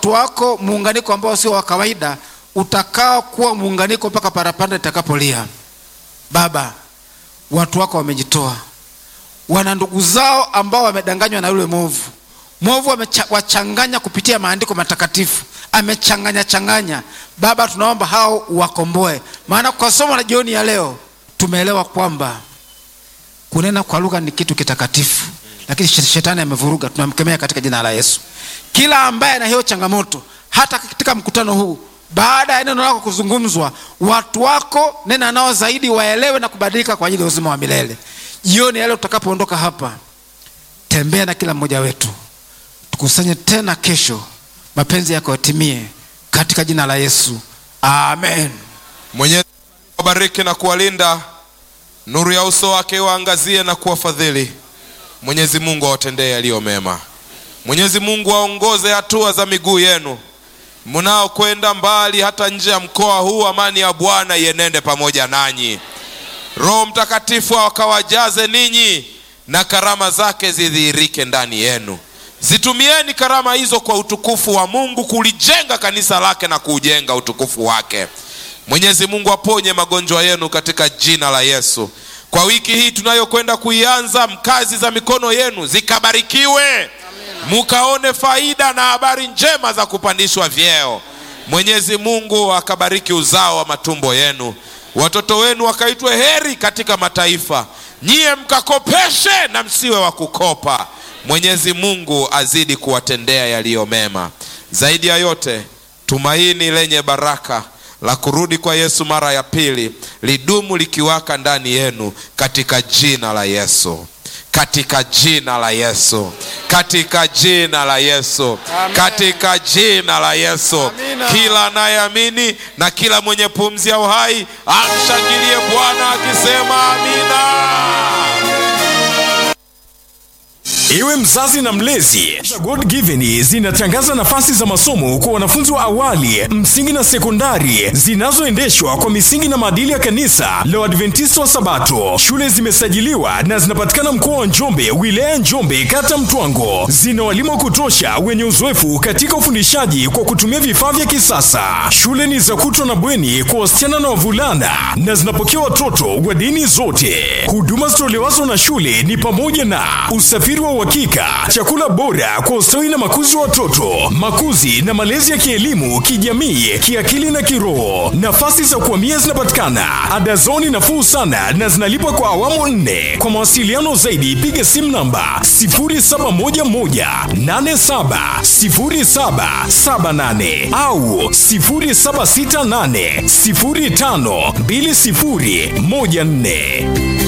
watu wako muunganiko ambao sio wa kawaida utakao kuwa muunganiko mpaka parapanda itakapolia baba watu wako wamejitoa wana ndugu zao ambao wamedanganywa na yule mwovu mwovu amewachanganya kupitia maandiko matakatifu amechanganya changanya baba tunaomba hao wakomboe maana kwa somo la jioni ya leo tumeelewa kwamba kunena kwa lugha ni kitu kitakatifu lakini shetani amevuruga tunamkemea katika jina la yesu kila ambaye ana hiyo changamoto hata katika mkutano huu baada ya neno lako kuzungumzwa watu wako nena nao zaidi waelewe na kubadilika kwa ajili ya uzima wa milele jioni ya leo tutakapoondoka hapa tembea na kila mmoja wetu tukusanye tena kesho mapenzi yako yatimie katika jina la yesu amen mwenyezi wabariki na kuwalinda nuru ya uso wake waangazie na kuwafadhili mwenyezi mungu awatendee yaliyo mema mwenyezi mungu aongoze hatua za miguu yenu mnaokwenda mbali hata nje ya mkoa huu amani ya bwana ienende pamoja nanyi roho mtakatifu akawajaze ninyi na karama zake zidhihirike ndani yenu zitumieni karama hizo kwa utukufu wa mungu kulijenga kanisa lake na kuujenga utukufu wake mwenyezi mungu aponye magonjwa yenu katika jina la yesu kwa wiki hii tunayokwenda kuianza kazi za mikono yenu zikabarikiwe mukaone faida na habari njema za kupandishwa vyeo mwenyezi mungu akabariki uzao wa matumbo yenu watoto wenu wakaitwe heri katika mataifa nyiye mkakopeshe na msiwe wa kukopa mwenyezi mungu azidi kuwatendea yaliyo mema zaidi ya yote tumaini lenye baraka la kurudi kwa yesu mara ya pili lidumu likiwaka ndani yenu katika jina la yesu katika jina la yesu katika jina la yesu Amen. katika jina la yesu Amina. kila anayeamini na kila mwenye pumzi ya uhai amshangilie bwana akisema amina Iwe mzazi na mlezi, God Given zinatangaza nafasi za masomo kwa wanafunzi wa awali, msingi na sekondari zinazoendeshwa kwa misingi na maadili ya kanisa la Waadventista wa Sabato. Shule zimesajiliwa na zinapatikana mkoa wa Njombe, wilaya ya Njombe, kata Mtwango. Zina walimu wa kutosha wenye uzoefu katika ufundishaji kwa kutumia vifaa vya kisasa. Shule ni za kutwa na bweni kwa wasichana na wavulana na zinapokea watoto wa dini zote. Huduma zitolewazo na shule ni pamoja na usafiri wa uhakika, chakula bora kwa ustawi na makuzi wa watoto, makuzi na malezi ya kielimu, kijamii, kiakili na kiroho. Nafasi za kuhamia zinapatikana, ada zao ni nafuu sana na zinalipwa kwa awamu nne. Kwa mawasiliano zaidi, piga simu namba 0711870778 au 0768052014.